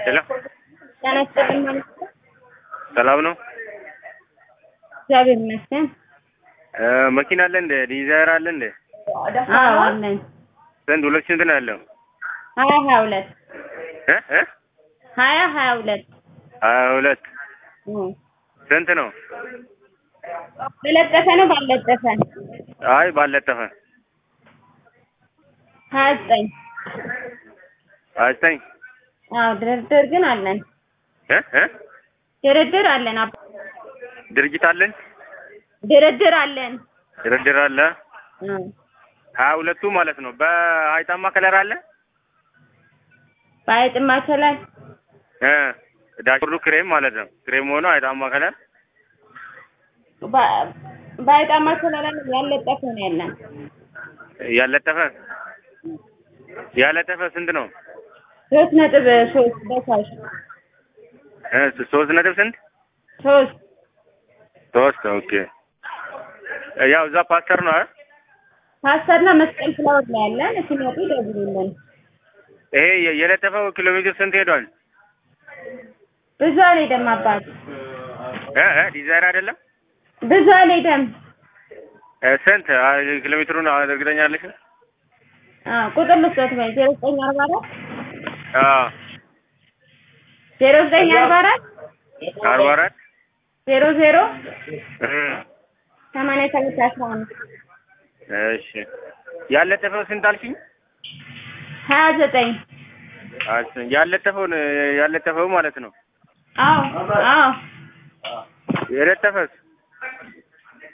ሄሎ ጤና ይስጥልኝ ማለት ነው። ሰላም ነው? እግዚአብሔር ይመስገን። እ መኪና አለ እንደ ዲዛይር አለ እንደ አዎ አለን። ስንት ሁለት ስንት ነው ያለው? ሀያ ሀያ ሁለት እ እ ሀያ ሀያ ሁለት ሀያ ሁለት እም። ስንት ነው? በለጠፈ ነው ባልለጠፈ? አይ ባለጠፈ ሀያ ዘጠኝ ሀያ ዘጠኝ አዎ ድርድር ግን አለን። እ እ ድርድር አለን። አባ ድርጅት አለን ድርድር አለን። ድርድር አለ እም። ሀያ ሁለቱ ማለት ነው። በአይጣማ ከለር አለ በአይጥማ ከለር እ ዳሽቦርዱ ክሬም ማለት ነው። ክሬም ሆኖ አይጣማ ከለር በ- በአይጣማ ከለር አለን። ያለጠፈ ነው ያለን። ያለጠፈ ያለጠፈ ስንት ነው? ሶስት ነጥብ ሶስት በካሽ እ ሶስት ነጥብ ስንት ሶስት ሶስት ኦኬ። ያው እዛ ፓስተር ነው አይደል? ፓስተርና መስቀል ፍላወር ላይ ያለን ሲመጡ ይደውሉልን። ይሄ የ- የለጠፈው ኪሎ ሜትር ስንት ሄዷል? ብዙ አልሄደም አባት እ እ ዲዛይር አይደለም ብዙ አልሄደም። እ ስንት አ- ኪሎ ሜትሩን እርግጠኛ አለሽ? አዎ ቁጥር ልስጦት ወይ ዜሮ ዘጠኝ አርባ አራት አዎ ዜሮ ዘጠኝ አርባ አራት አርባ አራት ዜሮ ዜሮ እ ሰማንያ ሰባት አስራ አምስት እሺ ያለጠፈው ስንት አልሽኝ? ሀያ ዘጠኝ አስ- ያለጠፈውን ያለጠፈው ማለት ነው። አዎ አዎ የለጠፈስ